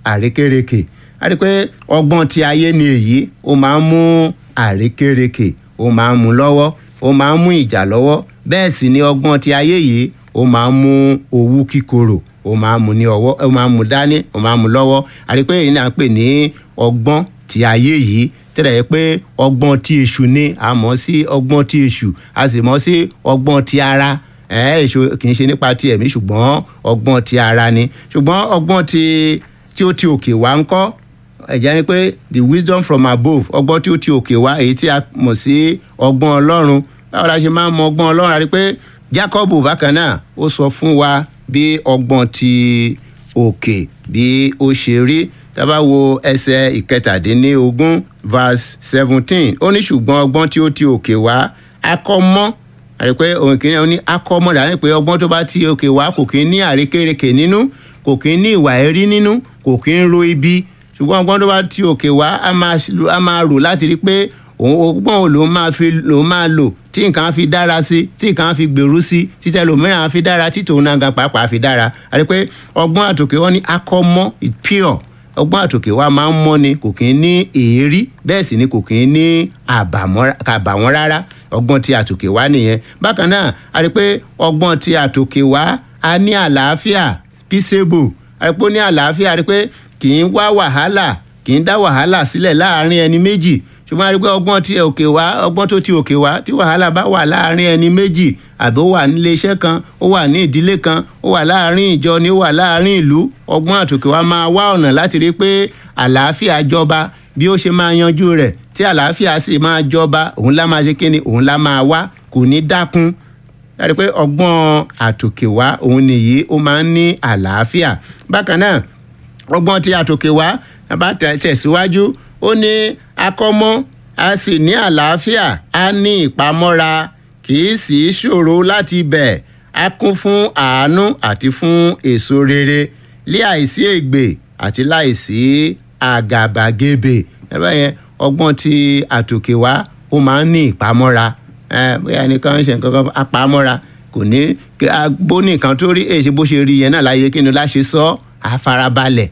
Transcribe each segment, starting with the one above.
àrékérekè a rí i pé ọgbọ́n ti ayé ni èyí ó máa ń mú àrékérekè ó máa ń mú lọ́wọ́ ó máa ń mú ìjà lọ́wọ́ bẹ́ẹ̀ sì ni ọgbọ́n ti ayé yìí ó máa ń mú owú kíkorò ó máa ń mú ní ọwọ́ ó máa ń mú dání ó máa ń mú lọ́wọ́ a rí i pé èyí náà ń pè ní ọgbọ́n ti ayé yìí tẹ́lẹ̀ yẹ pé ọgbọ́n ti èṣù ni a mọ̀ sí ọgbọ́n ti èṣù a sì mọ̀ sí ọgbọ́n ti ara èṣù kì í ṣe nípa ti ẹ̀mí ṣùgbọ́n ọgbọ́n ti ara ni ṣùgbọ́n ọgbọ́n ti tí ó ti òkè wá ń kọ́ ẹ̀jẹ̀ ni pé the wisdom from above ọgbọ́n tí ó ti òkè wá èyí tí a mọ̀ sí ọgbọ́n ọlọ́run báwo la ṣe máa ń mọ ọgbọ́n ọlọ́run àti pé Jacob bákan náà ó sọ fún wa bí ọgbọ́n ti òkè bí ó ṣe rí tá bá wo ẹsẹ̀ ìkẹtàdínlógún verse seventeen ó ní ṣùgbọ́n ọgbọ́n tí ó ti òkè wá akọ́mọ́ àti pé òun kìíní ó ní akọ́mọ́ dání pé ọgbọ́n tó bá ti òkè wá kò kí ń ní àrékérekè nínú kò kí ń ní ìwà ẹ̀rí nínú kò kí ń ro ibi ṣùgbọ́n ọgbọ́n tó bá ti òkè wá a máa rò láti rí pé òun ọgbọ́n ò lòun máa fi lòun máa lò tí nǹkan fi dára sí tí nǹkan fi gbèrú sí títẹ lòmíràn fi dára tí tòun náà gan pàápàá fi dára àti pé ọgbọ́n àtòkè wọn ní akọ́mọ́ it pure ọgbọ́n àtòkè wa máa ń mọ́ ni kò kí ń ní èérí bẹ́ẹ̀ sì ni kò kí ń ní àbàwọ́n rárá ọgbọ́n tí àtòkè wá nìyẹn bákan náà a rí pé ọgbọ́n tí àtòkè wá a ní àlàáfíà peaceable a rí pé ó ní àlàáfíà a rí pé kì í wá wàhálà kì í dá wàhálà sílẹ̀ láàárín ẹni méjì ṣùgbọ́n a rí pé ọgbọ́n tí òkè wá ọgbọ́n tó ti òkè wá tí wàhálà bá wà láàárín ẹni méjì àbí ó wà nílé iṣẹ́ kan ó wà ní ìdílé kan ó wà láàárín ìjọ ni ó wà láàárín ìlú ọgbọ́n àtòkè wá máa wá ọ̀nà láti rí pé àlàáfíà jọba bí ó ṣe máa yanjú rẹ̀ tí àlàáfíà sì máa jọba òun lá máa ṣe kíni òun lá máa wá kò ní dákun láti pé ọgbọ́n àtòkè wá òun nìyí ó máa ń ní àlàáfíà bákan náà ọgbọ́n tí àtòkè wá bá tẹ̀síwájú ó ní akọ́mọ́ a sì ní àlàáfíà a ní ìpamọ́ra kì í sì í ṣòro láti bẹ̀ a kún fún àánú àti fún èso rere lé àìsí ègbè àti láìsí àgàbàgebè ẹ̀rọ yẹn ọgbọ́n tí àtòkè wá ó máa ń ní ìpamọ́ra bóyá ẹnìkan ń ṣe nǹkan kan apamọ́ra kò ní bó nìkan tó rí èyí bó ṣe rí yẹn náà láyé kí ni láṣẹ sọ àfarabalẹ̀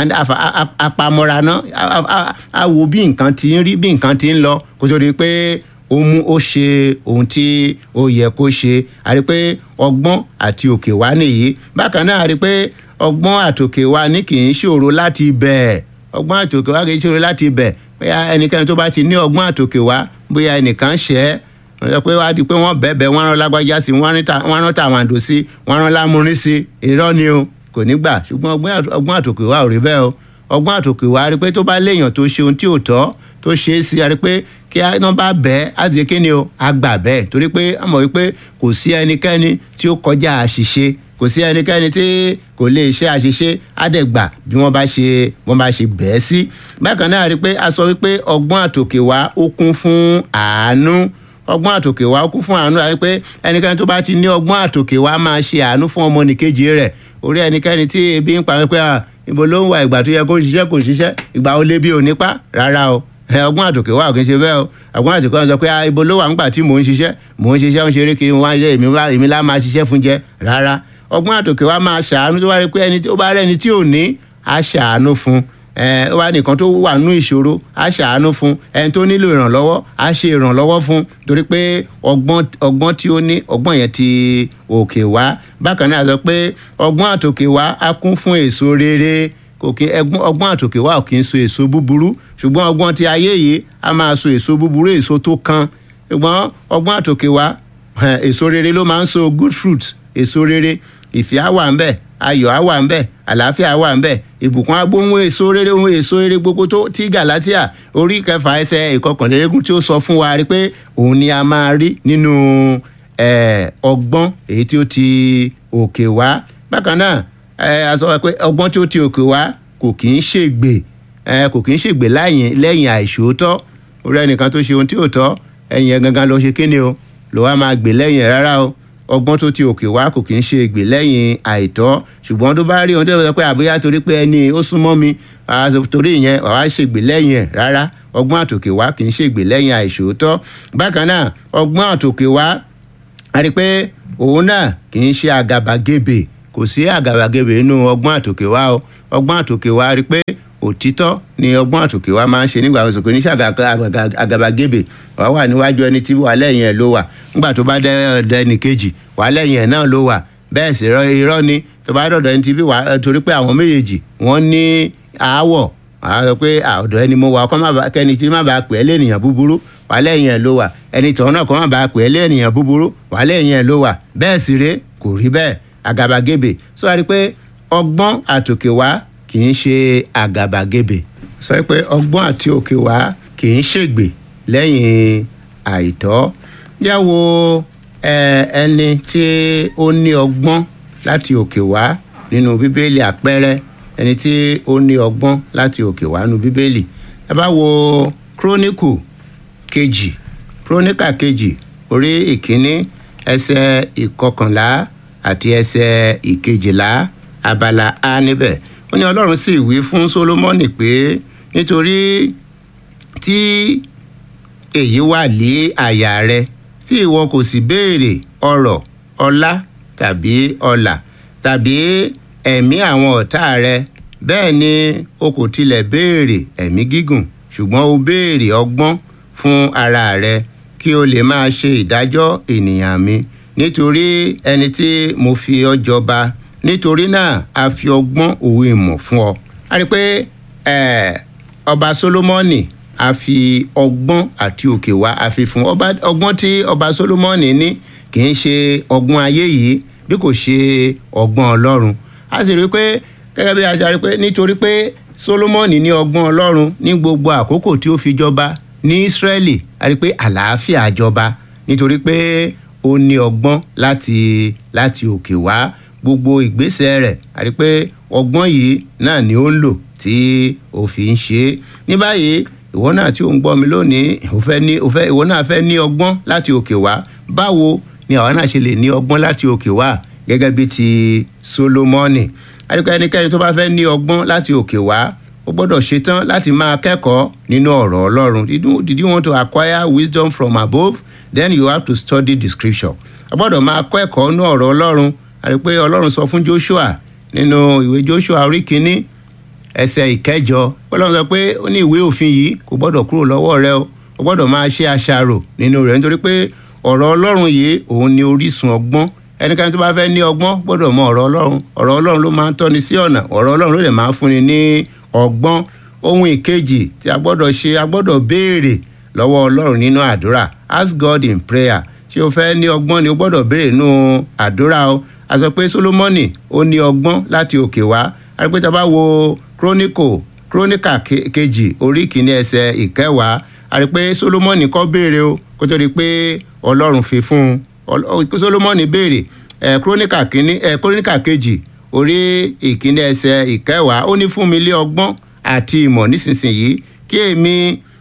apamọ́ra náà a wo bí nǹkan ti ń rí bí nǹkan ti ń lọ kó tó rí pé ó mú ó ṣe ohun tí ó yẹ kó ṣe a rí pé ọgbọ́n àti òkè wá nìyí bákan náà a rí pé ọgbọ́n àtòkè wá ní kì í ṣòro láti bẹ̀ ọgbọ́n àtòkè wá kì í ṣòro láti bẹ̀ bóyá ẹnikẹ́ni tó bá ti ní ọgbọ́n àtòkè wá bóyá ẹnìkan ṣẹ́ wọ́n sọ pé wá di pé wọ́n bẹ̀bẹ̀ wọ́n rán lágbájá sí wọ́n rán tàwàndò sí wọ́n rán lámúrin sí irọ́ ni o kò ní gbà ṣùgbọ́n ọgbọ́n àtòkè wá ò rí bẹ́ẹ̀ o ọgbọ́n àtòkè wá rí pé tó bá léèyàn tó ṣe ohun tí ò tọ́ tó ṣe é sí rí pé kí iná bá bẹ́ẹ̀ á ti kí ni o á gbà bẹ́ẹ̀ torí pé a mọ̀ wípé kò sí ẹnikẹ́ni tí ó kọjá àṣìṣe kò sí ẹnikẹ́ni tí kò lè ṣe àṣìṣe á dẹ̀ gbà bí wọ́n bá ṣe wọ́n bá ṣe bẹ́ẹ̀ sí bákan náà rí pé a sọ wípé ọgbọ́n àtòkè wá ó kún fún àánú ọgbọ́n àtòkè wá ó kún fún àánú àti pé ẹnikẹ́ni tó bá ti ní ọgbọ́n àtòkè wá máa ṣe àánú fún ọmọnìkejì rẹ̀ orí ẹnikẹ́ni tí ebi ń pa pé ibo ló ń wà ìgbà tó yẹ kó ṣiṣẹ́ kò ṣiṣẹ́ ìgbà ó lé bí ò nípa rárá o ọgbọ́n àtòkè wà kì í ṣe bẹ́ẹ̀ o ọgbọ́n àtòkè wà sọ pé ibo ló wà nígbà tí mò ń ṣiṣẹ́ mò ń ṣiṣẹ́ ń ṣeré kiri wọn ṣe èmi lá máa ṣiṣẹ́ fún jẹ rárá ọgbọ́n àtòkè wà máa ṣàánú tó bá rí pé ẹni tó bá rẹ́ni tí ò ní á ṣàánú fún ó wá nìkan tó wà nú ìṣòro á ṣàánú fún ẹni tó nílò ìrànlọ́wọ́ á ṣe ìrànlọ́wọ́ fún torí pé ọgbọ́n tí ó ní ọgbọ́n yẹn ti òkè wá bákan náà sọ pé ọgbọ́n àtòkè wá á kún fún èso rere kò kí ọgbọ́n àtòkè wá ò kí ń so èso búburú ṣùgbọ́n ọgbọ́n ti ayé yìí á máa so èso búburú èso tó kan ṣùgbọ́n ọgbọ́n àtòkè wá èso rere ló máa ń so good fruit èso rere ìfẹ́ á wà ń bẹ̀ ayọ̀ á wà ń bẹ̀ àlàáfíà á wà ń bẹ̀ ìbùkún agbóhùn èso rere ohun èso rere gbogbo tó tí gàlátíà orí kẹfà ẹsẹ̀ ìkọkànlélógún tí ó sọ fún wa rí pé òun ni a máa rí nínú ọgbọ́n èyí tí ó ti òkè wá bákan náà a sọ pé ọgbọ́n tí ó ti òkè wá kò kì í ṣègbè kò kì í ṣègbè lẹ́yìn àìṣòótọ́ orí ẹnìkan tó ṣe ohun tí ò tọ́ ẹ̀yìn ẹ̀ gangan ló ṣe kíni o ló wá máa gbè lẹ́yìn ẹ̀ rárá o ọgbọ́n tó ti òkè wá kò kì í ṣe ègbè lẹ́yìn àìtọ́ ṣùgbọ́n tó bá rí ohun tó yẹ pé àbúyá torí pé ẹni ó súnmọ́ mi torí ìyẹn wàá ṣègbè lẹ́yìn ẹ̀ rárá ọgbọ́n àtòkè wá kì í ṣègbè lẹ́yìn àìṣòótọ́ bákan náà ọgbọ́n àtòkè wá a rí pé òun náà kì í ṣe àgàbàgebè kò sí àgàbàgebè nínú ọgbọ́n àtòkè wá o ọgbọ́n àtòkè wa rí pé òtítọ́ ni ọgbọ́n àtòkè wa máa ń ṣe nígbà oṣù kò ní ṣàgàbàgebè wà wà níwájú ẹni tí wà lẹ́yìn ẹ̀ ló wà nígbà tó bá dẹ́ ẹnì kejì wà lẹ́yìn ẹ̀ náà ló wà bẹ́ẹ̀ sì irọ́ ni tó bá dọ̀dọ̀ ẹni tí bí wà torí pé àwọn méjèèjì wọ́n ní aáwọ̀ àwọn sọ pé ọ̀dọ̀ ẹni mo wà ọkọ kẹ́ni tí má bàa pè é lẹ́nìyàn búburú wà lẹ́yìn ẹ̀ ló wà ẹni tọ̀hún náà kọ́ má bàa pè é lẹ́nìyàn búburú wà lẹ́yìn ẹ̀ ló wà bẹ́ẹ̀ sì ré kò rí bẹ́ẹ̀ àgàbàgebè sọ wá rí pé ọgbọ́n àtòkè wá kì í ṣe àgàbàgebè sọ pé ọgbọ́n àti òkè wá kì í ṣègbè lẹ́yìn àìtọ́ yá wo ẹni tí ó ní ọgbọ́n láti òkè wá nínú bíbélì àpẹẹrẹ ẹni tí ó ní ọgbọ́n láti òkè wá nínú bíbélì ẹ bá wo kírónìkù kejì kírónìkà kejì orí ìkíní ẹsẹ̀ ìkọkànlá àti ẹsẹ̀ ìkejìlá abala a níbẹ̀ ó ní ọlọ́run sì wí fún solomoni pé nítorí tí èyí wà lé àyà rẹ tí ìwọ kò sì béèrè ọrọ̀ ọlá tàbí ọlà tàbí ẹ̀mí àwọn ọ̀tá rẹ bẹ́ẹ̀ ni o kò tilẹ̀ béèrè ẹ̀mí gígùn ṣùgbọ́n o béèrè ọgbọ́n fún ara rẹ kí o lè máa ṣe ìdájọ́ ènìyàn mi nítorí ẹni tí mo fi ọ jọba nítorí náà a fi ọgbọ́n òwe ìmọ̀ fún ọ. a rí i pé ọba solomoni a fi ọgbọ́n àti òkè wá a fi fún ọba ọgbọ́n tí ọba solomoni ní kì í ṣe ọgbọ́n ayé yìí bí kò ṣe ọgbọ́n ọlọ́run a sì rí i pé gẹ́gẹ́ bí a ṣe rí i pé nítorí pé solomoni ní ọgbọ́n ọlọ́run ní gbogbo àkókò tí ó fi jọba ní israeli a rí i pé àlàáfíà jọba nítorí pé ó ní ọgbọ́n láti láti òkè wá gbogbo ìgbésẹ̀ rẹ̀ a rí i pé ọgbọ́n yìí náà ni ó ń lò tí ó fi ń ṣe é ní báyìí ìwọ náà tí ò ń gbọ́ mi lónìí ìwọ náà fẹ́ ní ọgbọ́n láti òkè wá báwo ni àwa náà ṣe lè ní ọgbọ́n láti òkè wá gẹ́gẹ́ bí ti solomoni àdìpọ̀ ẹnikẹ́ni tó bá fẹ́ ní ọgbọ́n láti òkè wá ó gbọ́dọ̀ ṣetán láti máa kẹ́kọ̀ọ́ nínú ọ̀rọ̀ ọlọ́run did you want to acquire wisdom from above then you have to study the scripture a gbọ́dọ̀ máa kọ́ ẹ̀kọ́ nínú ọ̀rọ̀ ọlọ́run àdìpọ̀ ọlọ́run sọ fún joshua nínú ìwé joshua orí kínní ẹsẹ̀ ìkẹjọ ọlọ́run sọ pé ó ní ìwé òfin yìí kò gbọ́dọ̀ kúrò lọ́wọ́ rẹ o ó gbọ́dọ̀ máa ṣe àṣàrò nínú rẹ̀ nítorí pé ọ̀rọ̀ ọlọ́run yìí òun ni orísun ọgbọ́n ẹnikẹ́ni tó bá fẹ́ ní ọgbọ́n gbọ́dọ̀ mọ ọ̀rọ̀ ọlọ́run ọ̀rọ̀ ọlọ́run ló máa ń tọ́ni sí ọ̀nà ọ̀rọ̀ ọlọ́run ló lè máa ń fúnni ní ọgbọ́n ohun ìkejì tí a gbọ́dọ̀ ṣe a gbọ́dọ̀ béèrè lọ́wọ́ ọlọ́run nínú àdúrà ask God in prayer ṣé o fẹ́ ní ọgbọ́n ni o gbọ́dọ̀ béèrè nínú àdúrà o a sọ pé Solomoni ó ní ọgbọ́n láti òkè wá a rí pé tá a bá wo chronicle chronicle kejì orí kìíní ẹsẹ̀ ìkẹwàá a rí pé Solomoni kọ́ béèrè o kó tó di pé ọlọ́run fi fún un Solomoni béèrè ẹ kúrónìkà kínní ẹ kúrónìkà kejì orí ìkíní ẹsẹ̀ ìkẹwàá ó ní fún mi lé ọgbọ́n àti ìmọ̀ nísinsìnyí kí èmi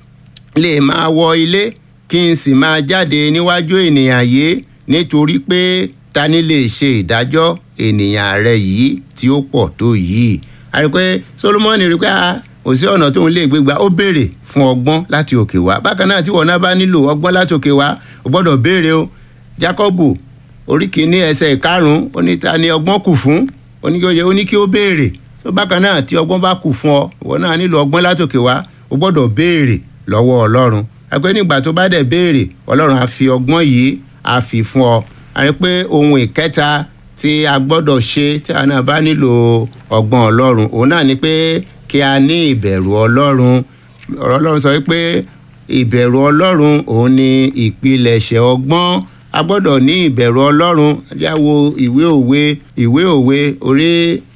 lè máa wọ ilé kí n sì máa jáde níwájú ènìyàn yìí nítorí pé ta ni lè ṣe ìdájọ́ ènìyàn rẹ yìí tí ó pọ̀ tó yìí a rí i pé Solomoni rí i pé kò sí ọ̀nà tóun lè gbégbá ó béèrè fún ọgbọ́n láti òkè wá bákan náà tí wọn náà bá nílò ọgbọ́n láti òkè wá o gbọ́dọ̀ béèrè o Jákọ́bù orí kìíní ẹsẹ̀ ìkarùn-ún ó ní ta ni ọgbọ́n kù fún ó ní kí ó yẹ ó ní kí ó béèrè tó bákan náà tí ọgbọ́n bá kù fún ọ ìwọ náà nílò ọgbọ́n látòkè wá o gbọ́dọ̀ béèrè lọ́wọ́ ọlọ́run àgbẹ̀ nígbà tó bá dẹ̀ béèrè ọlọ́run á fi ọgbọ́n yìí á fi fún ọ àrí pé ohun ìkẹta tí a gbọ́dọ̀ ṣe tí a náà bá nílò ọgbọ́n ọlọ́run òun náà ni pé kí a ní ìbẹ̀rù ọlọ́run ọ̀rọ̀ ọlọ́run sọ pé ìbẹ̀rù ọlọ́run òun ni ìpilẹ̀ṣẹ̀ ọgbọ́n a gbọ́dọ̀ ní ìbẹ̀rù ọlọ́run jáwo ìwé òwe ìwé òwe orí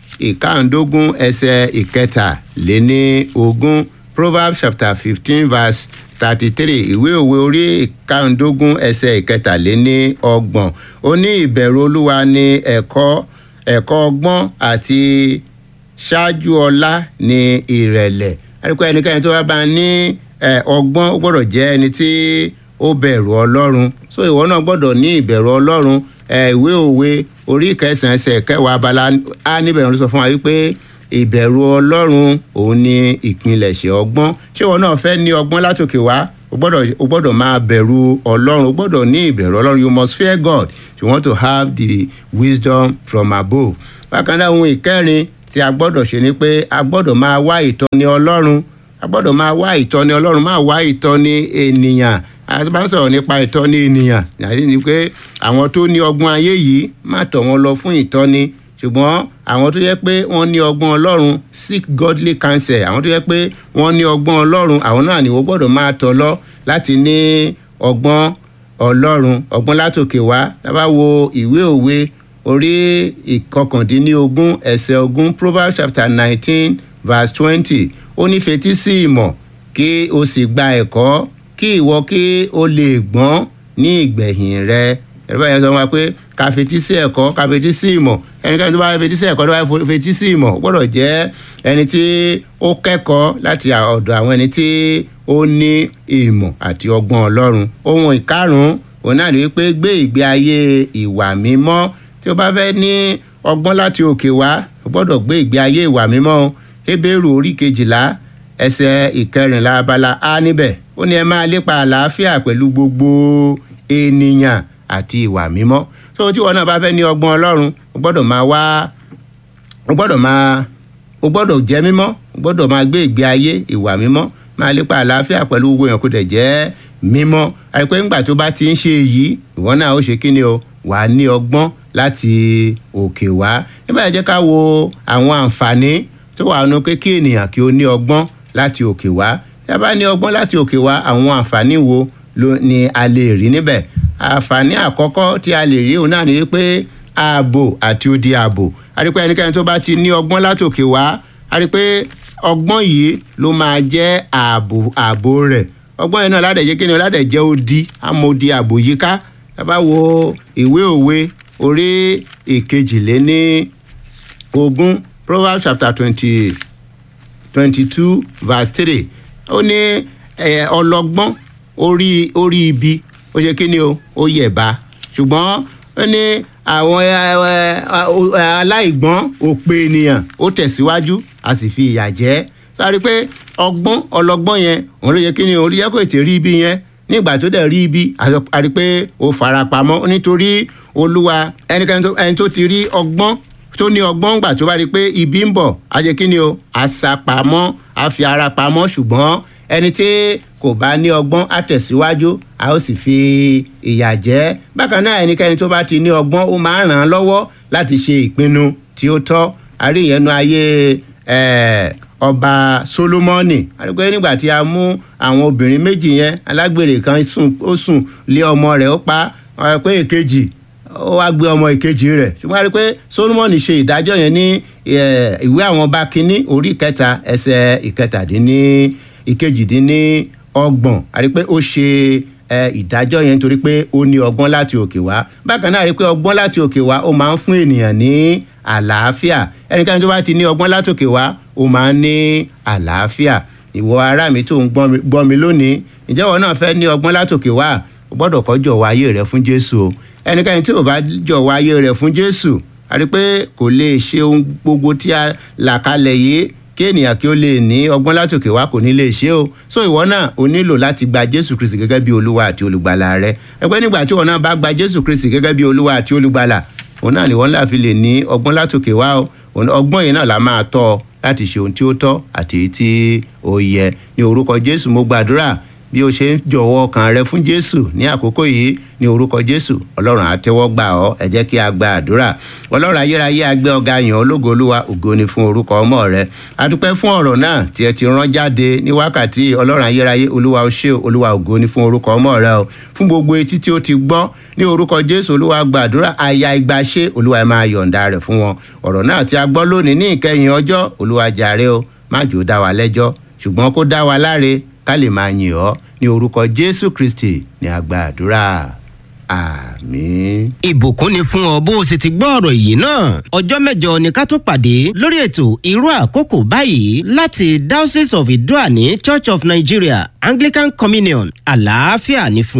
ìkàndógún ẹsẹ̀ ìkẹtàléní ogún proverbs chapter fifteen verse thirty-three ìwé òwe orí ìkàndógún ẹsẹ̀ ìkẹtàléní ọgbọ̀n ó ní ìbẹ̀rù olúwa ní ẹ̀kọ́ ẹ̀kọ́ ọgbọ́n àti ṣáájú ọlá ní ìrẹ̀lẹ̀ àdìpọ̀ ẹnikẹ́ni tó bá bá ní ọgbọ́n ó gbọ́dọ̀ jẹ́ ẹni tí ó bẹ̀rù ọlọ́run so ìwọ náà gbọ́dọ̀ ní ìbẹ̀rù ọlọ́run ìwé òwe orí kẹsàn-án ẹsẹ̀ kẹwàá abala á níbẹ̀ ló sọ fún wa wípé ìbẹ̀rù ọlọ́run òun ni ìpilẹ̀ṣẹ̀ ọgbọ́n ṣé ìwọ náà fẹ́ ní ọgbọ́n látòkè wá o gbọ́dọ̀ o gbọ́dọ̀ máa bẹ̀rù ọlọ́run o gbọ́dọ̀ ní ìbẹ̀rù ọlọ́run you must fear God if you want to have the wisdom from above bákan náà ohun ìkẹrin tí a gbọ́dọ̀ ṣe ni pé a gbọ́dọ̀ máa wá ìtọ́ni ọlọ́run a gbọ́dọ̀ máa wá ìtọ́ni ọlọ́run máa wá ìtọ́ni ènìyàn a bá ń sọ̀rọ̀ nípa ìtọ́ni ènìyàn yàrá ni pé àwọn tó ní ọgbọ́n ayé yìí má tọ̀ wọ́n lọ fún ìtọ́ni ṣùgbọ́n àwọn tó yẹ pé wọ́n ní ọgbọ́n ọlọ́run seek godly counsel àwọn tó yẹ pé wọ́n ní ọgbọ́n ọlọ́run àwọn náà ni wọ́n gbọ́dọ̀ máa tọ̀ lọ láti ní ọgbọ́n ọlọ́run ọgbọ́n látòkè wá tá bá wo ìwé òwe orí ìkọkàndínlógún ẹsẹ̀ ogún proverbs chapter nineteen verse twenty ó ní fetí sí ìmọ̀ kí o sì gba ẹ̀kọ́ kí ìwọ kí o lè gbọ́n ní ìgbẹ̀yìn rẹ ẹ̀rọ báyìí sọ wọn pé ká fetí sí ẹ̀kọ́ ká fetí sí ìmọ̀ ẹnikẹ́ni tó bá fetí sí ẹ̀kọ́ tó bá fetí sí ìmọ̀ ó gbọ́dọ̀ jẹ́ ẹni tí ó kẹ́kọ̀ọ́ láti ọ̀dọ̀ àwọn ẹni tí ó ní ìmọ̀ àti ọgbọ́n ọlọ́run ohun ìkarùn-ún òun náà ni wípé gbé ìgbé ayé ìwà mímọ́ tí o bá fẹ́ ní ọgbọ́n láti òkè wá o gbọ́dọ̀ gbé ìgbé ayé ìwà mímọ́ Hébérù orí kejìlá ẹsẹ̀ ìkẹrìnlá abala a níbẹ̀ ó ní ẹ máa lépa àlàáfíà pẹ̀lú gbogbo ènìyàn àti ìwà mímọ́ tó tí wọn náà bá fẹ́ ní ọgbọ́n ọlọ́run o gbọ́dọ̀ máa wá o gbọ́dọ̀ máa o gbọ́dọ̀ jẹ́ mímọ́ o gbọ́dọ̀ máa gbé ìgbé ayé ìwà mímọ́ máa lépa àlàáfíà pẹ̀lú gbogbo èèyàn kó dẹ̀ jẹ́ mímọ́ àìpé ńgbà tó bá ti ń ṣe èyí ìwọ náà ó ṣe kí ni o wàá ní ọgbọ́n láti òkè wá nígbà yẹn jẹ́ ká wo àwọn àǹfààní tó wà nínú pé kí ènìyàn kí ó ní ọgbọ́n láti òkè wá tí a bá ní ọgbọ́n láti òkè wá àwọn àǹfààní wo ló ni a lè rí níbẹ̀ àǹfààní àkọ́kọ́ tí a lè rí òun náà ni pé ààbò àti odi ààbò a rí pé ẹnikẹ́ni tó bá ti ní ọgbọ́n láti òkè wá a rí pé ọgbọ́n yìí ló máa jẹ́ ààbò ààbò rẹ̀ ọgbọ́n yìí náà ládẹ̀ jẹ́ kí ni ládẹ̀ jẹ́ odi amòdi ààbò yíká tá a bá wo ìwé òwe orí ìkejìléní ogún proverbs chapter twenty twenty two verse three ó ní ọlọ́gbọ́n orí orí ibi ó ṣe kí ni o ó yẹ̀ba ṣùgbọ́n ó ní àwọn aláìgbọ́n òpè ènìyàn ó tẹ̀síwájú a sì fi ìyà jẹ sáré pé ọgbọ́n ọlọ́gbọ́n yẹn òun ló yẹ kí ni o rí ẹ̀kọ́ ètè rí ibi yẹn nígbà tó dẹ̀ rí ibi a rí pé ó fara pamọ́ nítorí olúwa ẹnikẹ́ni tó ti rí ọgbọ́n tó ní ọgbọ́n gbà tó bá rí pé ibi ń bọ̀ á jẹ́ kí ni o á sá pamọ́ á fi ara pamọ́ ṣùgbọ́n ẹni tí kò bá ní ọgbọ́n á tẹ̀síwájú a ó sì fi ìyà jẹ bákan náà ẹnikẹ́ni tó bá ti ní ọgbọ́n ó máa ràn án lọ́wọ́ láti ṣe ìpinnu tí ó tọ́ àríyànnu ayé ọba solomoni àdúgbò nígbà tí a mú àwọn obìnrin méjì yẹn alágbèrè kan ó sùn lé ọmọ rẹ̀ ó pa pé èkejì ó wá gbé ọmọ ìkejì rẹ̀ ṣùgbọ́n a rí i pé solomoni ṣe ìdájọ́ yẹn ní ìwé àwọn ọba kínní orí kẹta ẹsẹ̀ ìkẹtàdínní ìkejìdínní ọgbọ̀n a rí i pé ó ṣe ìdájọ́ yẹn nítorí pé ó ní ọgbọ́n láti òkè wá bákan náà a rí i pé ọgbọ́n láti òkè wá ó máa ń fún ènìyàn ní àlàáfíà ẹnikẹ́ni tó bá ti ní ọgbọ́n láti òkè wá ó máa ń ní àlàáfíà ìwọ ará mi tó ń gbọ́ mi lónìí ǹjẹ́ ìwọ náà fẹ́ ní ọgbọ́n láti òkè wá o gbọ́dọ̀ kọ́ jọ̀wọ́ ayé rẹ fún Jésù o ẹnikẹ́ni tí ò bá jọ̀wọ́ ayé rẹ fún Jésù a rí i pé kò lè ṣe ohun gbogbo tí a là kalẹ̀ yìí kí ènìyàn kí ó lè ní ọgbọ́n látòkè wá kò ní lè ṣe o so ìwọ náà o nílò láti gba Jésù Kristi gẹ́gẹ́ bí olúwa àti olùgbàlà rẹ ẹgbẹ́ nígbà tí ìwọ náà bá gba Jésù Kristi gẹ́gẹ́ bí olúwa àti olùgbàlà òun náà ni wọ́n là fi lè ní ọgbọ́n látòkè wá o ọgbọ́n yìí náà la máa tọ́ ọ láti ṣe ohun tí ó tọ́ àti èyí tí ó yẹ ní orúkọ Jésù mo gbàdúrà bí o ṣe ń jọ̀wọ́ ọkàn rẹ fún Jésù ní àkókò yìí ní orúkọ Jésù Ọlọ́run á tẹ́wọ́ gbà ọ́ ẹ jẹ́ kí a gba àdúrà Ọlọ́run ayérayé agbẹ́ ọ̀gá yàn ológo olúwa ògo ni fún orúkọ ọmọ rẹ adúpẹ́ fún ọ̀rọ̀ náà tí ẹ ti rán jáde ní wákàtí Ọlọ́run ayérayé olúwa ó ṣe olúwa ògo ni fún orúkọ ọmọ rẹ o fún gbogbo etí tí ó ti gbọ́ ní orúkọ Jésù olúwa gbàdúrà àyà ìgbàṣe olúwa ẹ máa yọ̀ǹda rẹ̀ fún wọn ọ̀rọ̀ náà tí a gbọ́ lónìí ní ìkẹyìn ọjọ́ olúwa jàre o má jò dá wa lẹ́jọ́ ṣùgbọ́n kó dá wa láre ká lè máa yìn ọ́ ní orúkọ Jésù Kristi ní a gba àdúrà àmín. ìbùkún ni fún ọ bó o sì ti gbọ́ ọ̀rọ̀ yìí náà ọjọ́ mẹ́jọ ni ká tó pàdé lórí ètò irú àkókò báyìí láti Diocese of Idoani Church of Nigeria Anglican Communion àlàáfíà ní fún